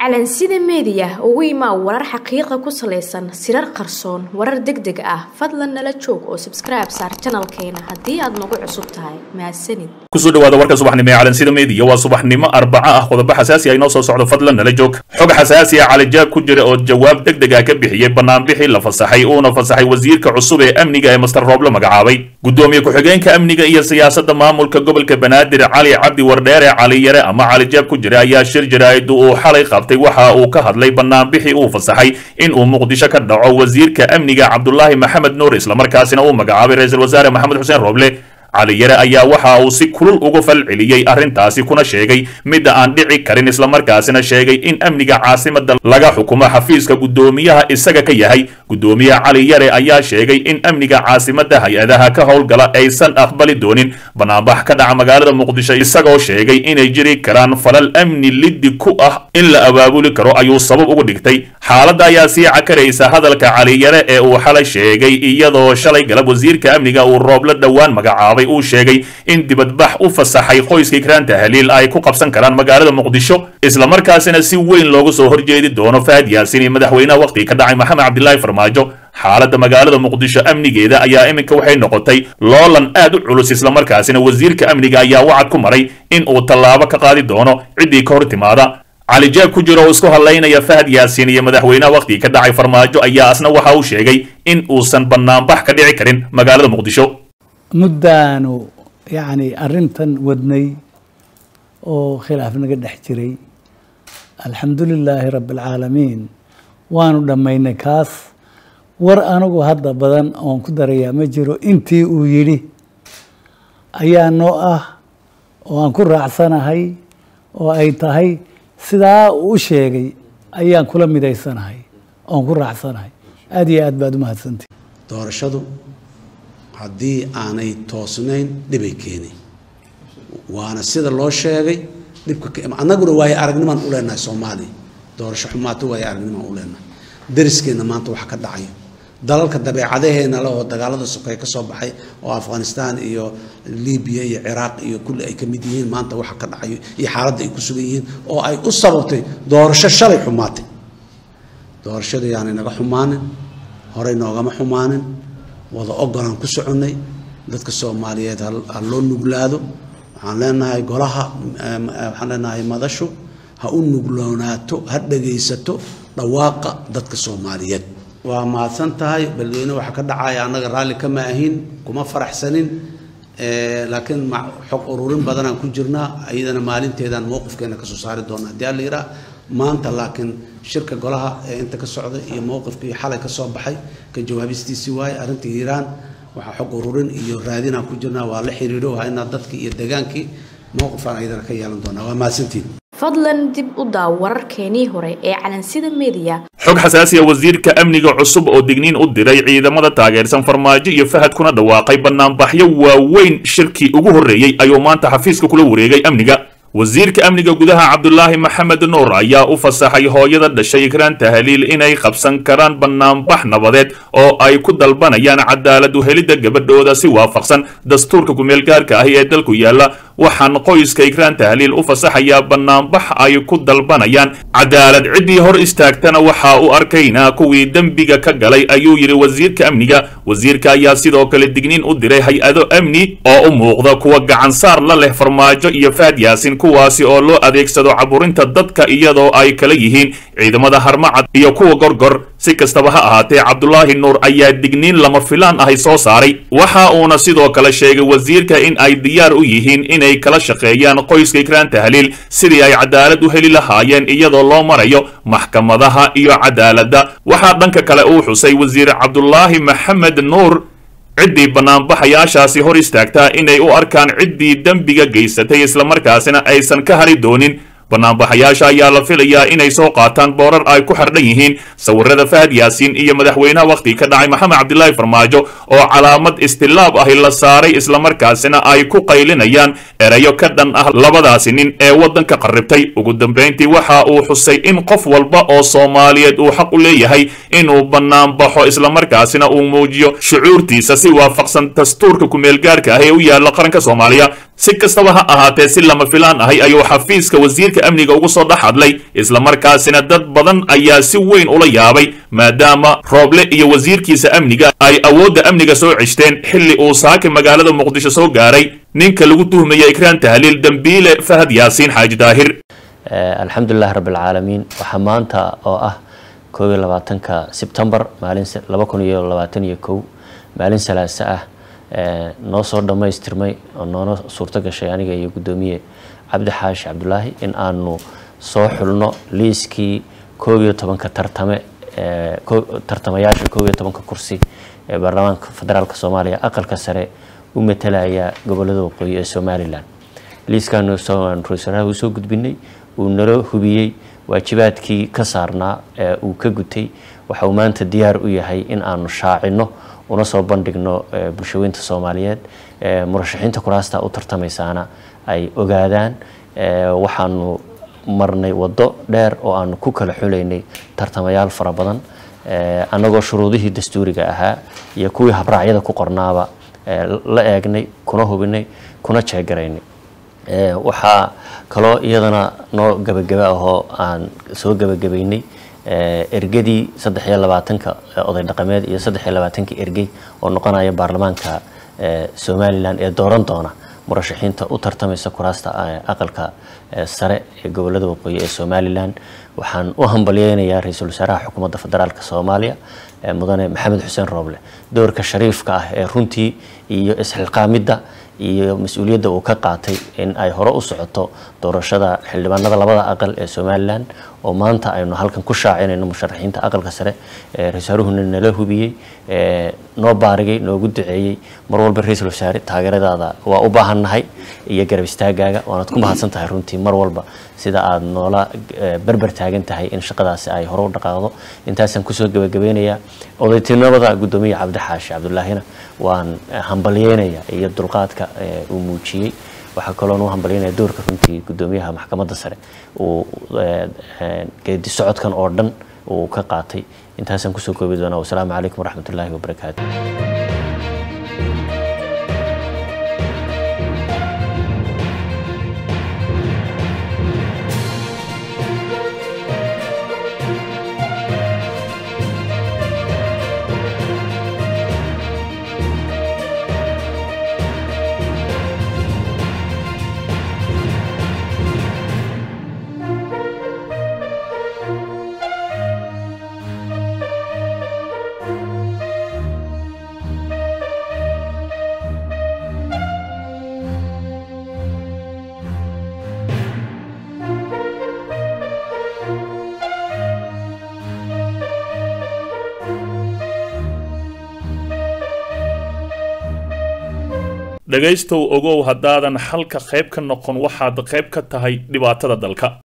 calansida meediya ugu imaa warar xaqiiqa ku salaysan sirar qarsoon warar deg deg ah fadlan nala joog oo sabskribe saar janalkeena haddii aad nagu cusub tahay mahadsanid kusoo dhawaada warka subaxnimo ee calansida meediya waa subaxnimo arbaco ah qodobo xasaasi ah inoo soo socdo fadlan nala joog xog xasaasi ah calijaab ku jira oo jawaab deg deg ah ka bixiyey banaanbixii la fasaxay uuna fasaxay wasiirka cusub ee amniga ee master rooble magacaabay gudoomiye ku-xigeenka amniga iyo siyaasadda maamulka gobolka banaadir cali cabdi wardheere cali yare ama calijaab ku jira ayaa shir jaraa'id uu xalay qabtay waxa uu ka hadlay banaanbixii uu fasaxay in uu muqdisho ka dhaco wasiirka amniga cabdulaahi maxamed nuur islamarkaasina uu magacaabay ra-iisul wasaare maxamed xuseen rooble cali yare ayaa waxa uu si kulul uga fal celiyey arrintaasi kuna sheegay midda aan dhici karin islamarkaasina sheegay in amniga caasimada laga xukumo xafiiska guddoomiyaha isaga ka yahay guddoomiyaha cali yare ayaa sheegay in amniga caasimada hay-adaha ka howlgala aysan aqbali doonin banaanbax ka dhaca magaalada muqdisho isagoo sheegay inay jiri karaan falal amni liddi ku ah in la abaabuli karo ayuu sabab uga dhigtay xaaladda ayaa sii cakaraysa hadalka cali yare ee uu xalay sheegay iyadoo shalay galab wasiirka amniga uu rooble dhowaan magacaabay uu sheegay in dibadbax u fasaxay qoyska ikraan tahliil ay ku qabsan karaan magaalada muqdisho islamarkaasina si weyn loogu soo horjeedi doono fahad yaasin iyo madaxweynaha wakhtiga ka dhacay maxamed cabdilaahi farmaajo xaaladda magaalada muqdisho amnigeeda ayaa iminka waxay noqotay loolan aad u culus islamarkaasina wasiirka amniga ayaa wacad ku maray in uu tallaabo ka qaadi doono ciddii ka hor timaada calijaab ku jira oo isku hadlaynaya fahad yaasiin iyo madaxweynaha wakhtiga ka dhacay farmaajo ayaa asna waxa uu sheegay in uusan banaanbax ka dhici karin magaalada muqdisho muddaanu yacni arrintan wadnay oo khilaaf naga dhex jiray alxamdu lilaahi rabbi alcaalamiin waanu dhammaynay kaas war anigu hadda badan oon ku darayaa ma jiro intii uu yidhi ayaa noo ah oo aan ku raacsanahay oo ay tahay sidaa uu u sheegay ayaan kula midaysanahay oon ku raacsanahay aada iyo aad baad u mahadsantay doorashadu haddii aanay toosnayn dhibay keeni waana sida loo sheegay dhibka annaguna waayo aragnimaan u leenahay soomaaliya doorasho xumaato waayo aragnimaan u leenahay dariskeenna maanta wax ka dhacayo dalalka dabeecadaheena leh oo dagaalada sokeeye ka soo baxay oo afghanistan iyo libiya iyo ciraaq iyo kulli ay ka mid yihiin maanta waxa ka dhacayo iyo xaaladda ay ku sugan yihiin oo ay u sababtay doorasho shalay xumaatay doorashada yaanay naga xumaanin horey noogama xumaanin wada ogolaan ku soconnay dadka soomaaliyeed ha loo nuglaado waxaan leenahay golaha waxaan leenahay madashu ha u nugloonaato ha dhagaysato dhawaaqa dadka soomaaliyeed waa mahadsan tahay beledweyne waxa ka dhacaya annaga raalli kama ahin kuma faraxsanin laakiin xog ururin badanaan ku jirnaa iyadana maalinteedaan mowqifkeena kasoo saari doona haddii alla yiraa maanta laakiin shirka golaha ee inta ka socda iyo mowqifkii xalay ka soo baxay ka jawaabistiisii waaye arrinta hiiraan waxaa xog ururin iyo raadinaan ku jirnaa waa la xiriiro waa inaa dadkii iyo degaankii mowqifaan iyadana ka yeelan doonaa waa mahadsantiin fadlan dib u daaw wararkeenii hore ee calansida meediya xog xasaasi ah wasiirka amniga cusub oo digniin u diray ciidamada taageersan farmaajo iyo fahad kuna dhawaaqay banaanbaxyo waaweyn shirkii ugu horreeyey ayuu maanta xafiiska kula wareegay amniga wasiirka amniga gudaha cabdulaahi maxamed nuur ayaa u fasaxay hooyada dhashay ikraan tahliil inay qabsan karaan banaanbax nabadeed oo ay ku dalbanayaan cadaalad uhelidda gabadhooda si waafaqsan dastuurka kumeelgaarka ahi ee dalku yaalla waxaan qoyska ikraan tahliil u fasaxayaa banaanbax ay ku dalbanayaan cadaalad ciddii hor istaagtana waxa uu arkaynaa kuwii dembiga ka galay ayuu yidhi wasiirka amniga wasiirka ayaa sidoo kale digniin u diray hay-ado amni oo u muuqda kuwa gacansaar la leh farmaajo iyo fahad yaasin kuwaasi oo loo adeegsado caburinta dadka iyadoo ay kala yihiin ciidamada harmacad iyo kuwa gorgor si kastaba ha ahaatee cabdulaahi nuur ayaa digniin lama filaan ahay soo saaray waxa uuna sidoo kale sheegay wasiirka in ay diyaar u yihiin inay kala shaqeeyaan qoyska ikraan tahliil sidii ay cadaalad u heli lahaayeen iyadoo loo marayo maxkamadaha iyo cadaaladda waxaa dhanka kale uu xusay wasiir cabdulaahi maxamed nuur ciddii banaanbaxayaashaasi hor istaagtaa inay u arkaan ciddii dembiga geysatay islamarkaasina aysan ka hari doonin banaanbaxayaasha ayaa la filayaa inay soo qaataan boorar ay ku xardhan yihiin sawirada fahad yaasiin iyo madaxweynaha wakhtiga ka dhacay maxamed cabdilaahi farmaajo oo calaamad istilaab ahi la saaray islamarkaasina ay ku qaylinayaan erayo ka dhan ah labadaasi nin ee waddanka qarribtay ugu dambayntii waxa uu xusay in qof walba oo soomaaliyeed uu xaq u leeyahay inuu banaanbaxo islamarkaasina uu muujiyo shucuurtiisa si waafaqsan dastuurka kumeelgaarka ah ee u yaalla qaranka soomaaliya si kastaba ha ahaatee si lama filaan ahay ayuu xafiiska wasiirka amniga ugu soo dhex hadlay islamarkaasina dad badan ayaa si weyn ula yaabay maadaama rooble iyo wasiirkiisa amniga ay awoodda amniga soo ceshteen xilli uu saaki magaalada muqdisho soo gaaray ninka lagu tuhmaya ikraan tahliil dembiile fahad yaasiin xaaji daahir alxamdulilahi rabbilcaalamiin waxaa maanta oo ah koob iyo labaatanka sebtembar maalin laba kun iyo labaatan iyo kow maalin salaase ah noo soo dhammaystirmay oo noona suurto gashay aniga iyo guddoomiye cabdi xaashi cabdulaahi in aanu soo xulno liiskii koob iyo tobanka tartame tartamayaasha koob iyo tobanka kursi ee baarlamaanka federaalk soomaaliya aqalka sare u matalaya gobolada waqooyi ee somalilan liiskaanu ra-iisalaha uu soo gudbinay uu nala hubiyey waajibaadkii ka saarnaa ee uu ka gutay waxa uu maanta diyaar u yahay in aanu shaacino una soo bandhigno bulshaweynta soomaaliyeed murashaxiinta kuraasta u tartamaysaana ay ogaadaan waxaanu marnay waddo dheer oo aanu ku kala xulaynay tartamayaal fara badan annagoo shuruudihii dastuuriga ahaa iyo kuwii habraacyada ku qornaaba la eegnay kuna hubinay kuna jeegaraynay waxaa kaloo iyadana noo gabagaba ahoo aan soo gabagabaynay ergadii saddex iyo labaatanka oday dhaqameed iyo saddex iyo labaatankii ergey oo noqonaya baarlamaanka somalilan ee dooran doona murashaxiinta u tartamaysa kuraasta aqalka sare ee gobolada waqooyi ee somalilan waxaan u hambalyeynayaa ra-iisul wasaaraha xukuumadda federaalk soomaaliya mudane maxamed xuseen rooble doorka shariifka ah ee runtii iyo isxilqaamidda iyo mas-uuliyadda uu ka qaatay in ay hore u socoto doorashada xildhibaanada labada aqal ee somalilan oo maanta aynu halkan ku shaacinayno musharaxiinta aqalka sare ee ra-iisaaruhuna nala hubiyey noo baarigay noogu duceeyey mar walba ra-iisul wasaare taageeradaada waa u baahannahay iyo garab istaagaaga waanaad ku mahadsan tahay runtii mar walba sida aad noola berber taagan tahay in shaqadaasi ay hore u dhaqaaqdo intaasaan kusoo gabagabeynayaa odaytinimada guddoomiya cabdi xaashi cabdulaahina waan hambalyeynaya iyo dulqaadka uu muujiyey waxaa kaloon u hambalyeynaya doorka runtii guddoomiyaha maxkamadda sare uu geedi socodkan oo dhan uu ka qaatay intaasaan kusoo koobi doonaa wasalaamu calaykum waraxmat ullaahi wabarakaatu dhegaystow ogow haddaadan xalka qayb ka noqon waxaad qayb ka tahay dhibaatada dalka